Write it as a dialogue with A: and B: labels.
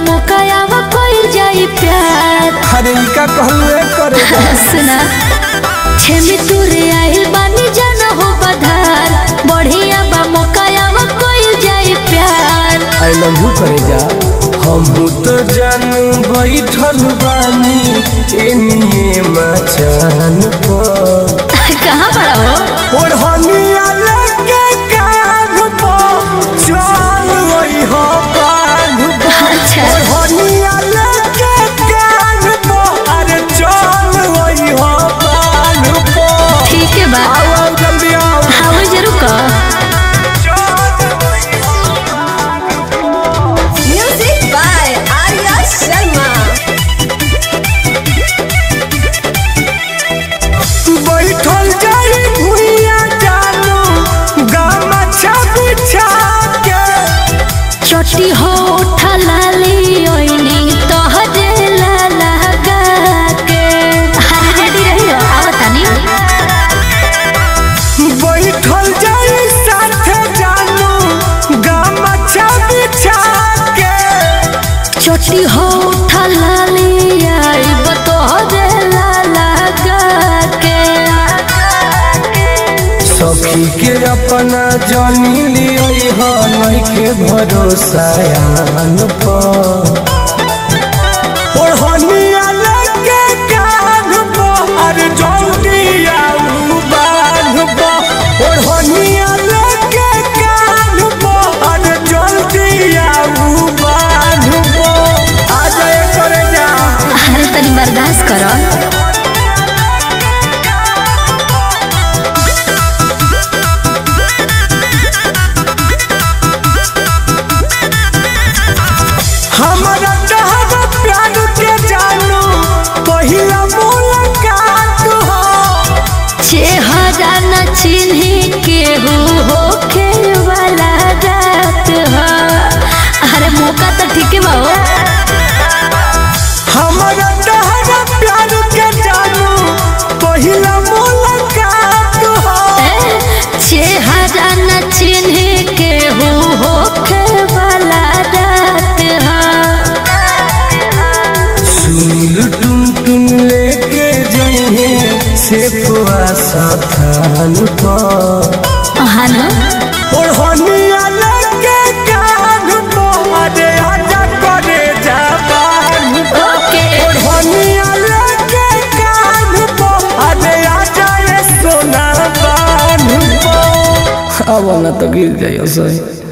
A: मुकायावा कोई जाई प्यार
B: अरे ई का कहलू करे जा
A: सुना छेमी तुरे आइल बानी जाना हो बधार बढ़िया बा मुकायावा कोई जाई प्यार
B: आई लव यू करे जा हम तो जानू बैठल बानी एनिए मचान पर
A: कहाँ बड़ा हो
B: ओढ़निया लेके कान पर चल वही हो कान पर
A: अच्छा
B: ओढ़निया लेके कान पर अरे चल वही हो कान पर
A: ठीक है बा
B: आओ आओ जल्दी आओ
A: हाँ जरूर का
C: Music by Arya Sharma.
B: बैठल जाई भुइया जानू गामा बिछा के
A: चोटी हो उठा लाली ओइनी तोहरे लाला गा के अरे रेडी रही हो आवतानी
B: बैठल जाई साथे जानू गामा बिछा के
A: चोटी हो उठा लाली आई तोहरे लाला गा के
B: सखी के अपना जानी लियो हो नइखे भरोसा यान पर ओढ़निया लेके कान पर अरे जल्दी आऊ बांध पर ओढ़निया लेके कान पर अरे जल्दी आऊ बांध पर आ जाए करे जा
A: अरे तनी बर्दाश्त करो
B: हमारा चाहत प्यार के जानू पहिला मुलाकात हो
A: चेहरा न चिन्ही केहू होखे वाला रात हो अरे मौका तो ठीक है बाबू
B: हमारा चाहत प्यार के जानू पहिला मुलाकात हो
A: चेहरा न चिन्हे के हो होखे वाला रात हो
B: सुनील टुन टुन लेके जाइए से साथान पर
A: हाँ ना
B: ओढ़निया लेके कान पर अरे आजा करे जाबान
A: ओके
B: ओढ़निया लेके कान पर अरे आजा ये सोना बान पर अब ना तो गिर जाइयो सही